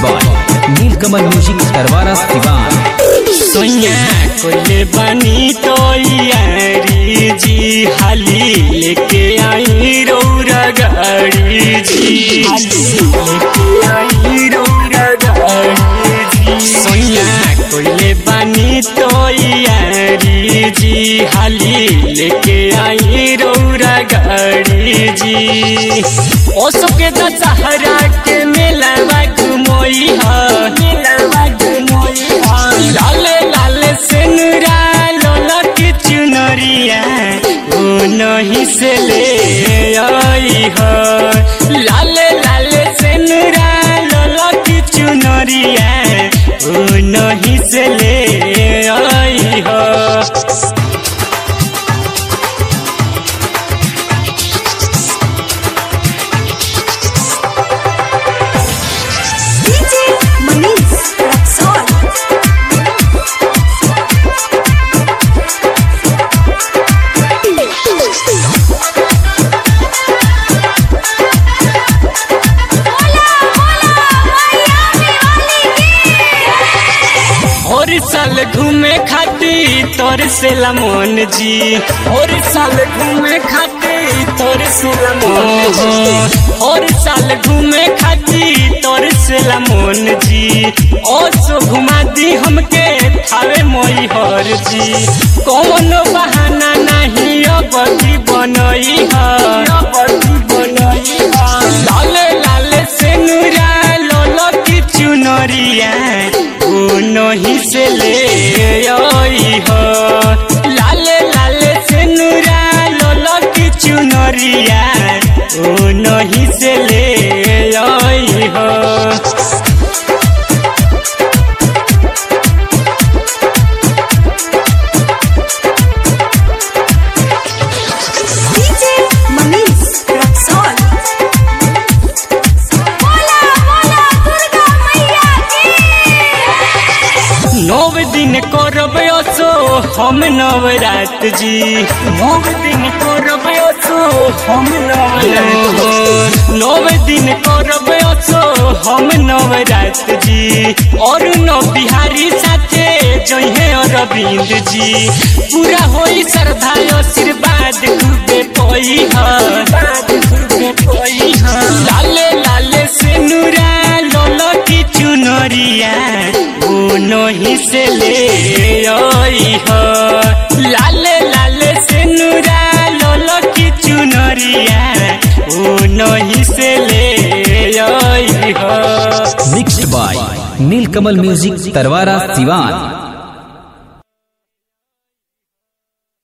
By Neelkamal music दरबारा सिवान सोया कोले बनी तो यारी जी हाली लेके आई रौरा गाड़ी जी लेके आई रौरा गाड़ी जी सोया कोले बनी तो यारी जी हाली लेके आई रौरा गाड़ी जी ओ सबके दशहरा के मेला घुमोई हा मेला घुमोई हा लाले लाले सेनुरा लोला की चुनरिया ओ नहीं से ले आई हो लाले लाले सेनुरा लोला की चुनरिया ओ नहीं से ले आई हो DJ Manish Raxol. और साल घूमे खाती तोर से लमोन जी और साल घूमे खाती तोर से लमोन और साल घूमे खाती तोर से लमोन जी ओ सो घुमा दी हमके थावे मोई हर जी कौन बहाना नहीं अब की बनई है अब की बनई है लाले लाले से नूरा लोलो की चुनरिया ओ नहीं से ले आई हो लाले लाले से नूरा लोलो की चुनरिया ओ नहीं से ले आई हो DJ Manish Raxol. Bola bola Durga Maiya ki. नव दिन करब असो हम नवरात जी नव दिन करब असो हम नवरात नव दिन करब असो हम नवरात जी और नव बिहारी साथे जहे अरविंद जी पूरा होई श्रद्धा आशीर्वाद खूबे पई है लाले लाले से नूरा लोलो की चुनरिया ओ नहीं से ले आई हो लाले लाले से नूरा लोलो की चुनरिया ओ नहीं से ले आई हो मिक्स्ड बाय नीलकमल म्यूजिक दरबारा सिवान